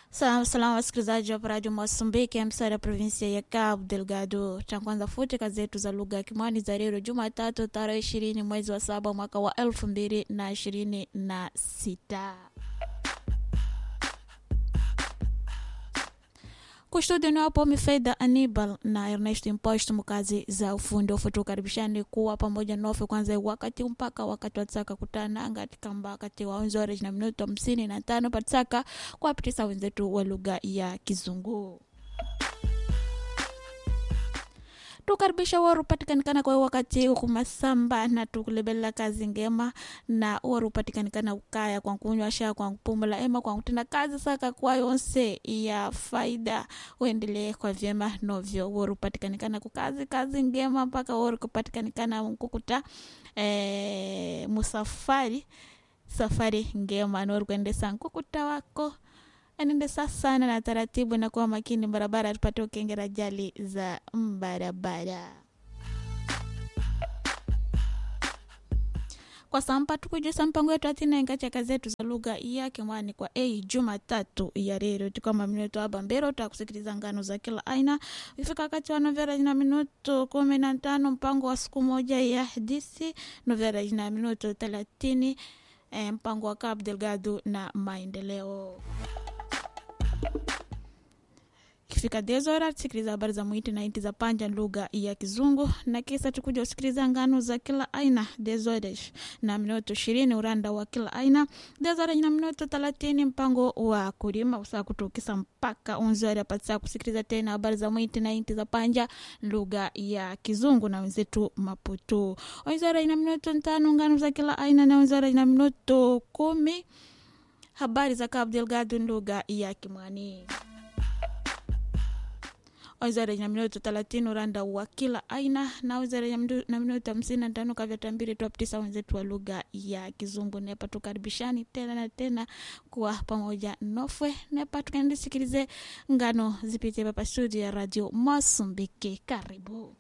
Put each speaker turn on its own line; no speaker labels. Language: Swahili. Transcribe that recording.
Salamu salamu wasikilizaji wa Radio Mosambiki, msara provinsia ya Cabo Delgado. Takwanza futi kazi zetu za lugha ya Kimwani za leo Jumatatu tarehe ishirini mwezi wa saba mwaka wa elfu mbili na ishirini na sita. Kustudio ni wapo Mifedha Anibal na Ernest Impost mkazi za ufundi ufutu karibishani kuwa pamoja nofe kwanza wakati mpaka wakati watsaka kutana katika wakati wa onzore na minuto hamsini na tano patsaka kwa pitisa wenzetu wa lugha ya Kizungu tukaribisha waru patikanikana kwa wakati ukumasamba na tukulebela kazi ngema na waru patikanikana ukaya kwa kunywa sha kwa kupumula ema kwa kutenda kazi saka kwa yonse ya faida uendelee kwa vyema novyo waru patikanikana kukazi kazi ngema mpaka waru kupatikanikana mkukuta e, musafari safari ngema nawaru kuendesa nkukuta wako anaendesa sana na taratibu na kuwa makini barabara tupate ukengera jali za barabara kwa sampa tukujusa mpango yetu atinenga chaka zetu za lugha ya kimwani kwa a jumatatu ya rero tukama minuto aba mbero takusikiliza ngano za kila aina ifika wakati wa novera ina minuto kumi na tano mpango wa siku moja ya disi novera ina minuto thelathini eh, mpango wa Cabo Delgado na maendeleo ikifika dezora tusikiliza habari za mwiti na inti za panja lugha ya kizungu na kisa tukuja usikiliza ngano za kila aina dezoresh na minuto ishirini uranda wa kila aina dezora na minuto thelathini mpango wa kulima usaa kutukisa mpaka unzori apatisa kusikiliza tena habari za mwiti na inti za panja lugha ya kizungu na wenzetu maputu wenzora ina minuto ntano ngano za kila aina na wenzora ina minuto kumi habari za Cabo Delgado lugha ya kimwani wizara ya minuto thelathini uranda wa kila aina na wizara ya na minuto hamsini na tano kavyatambiri twapitisa wenzetu wa lugha ya kizungu nepa tukaribishani tena na tena kuwa pamoja nofwe nepa tukaendesikilize ngano zipitie papa studio ya radio Masumbiki karibu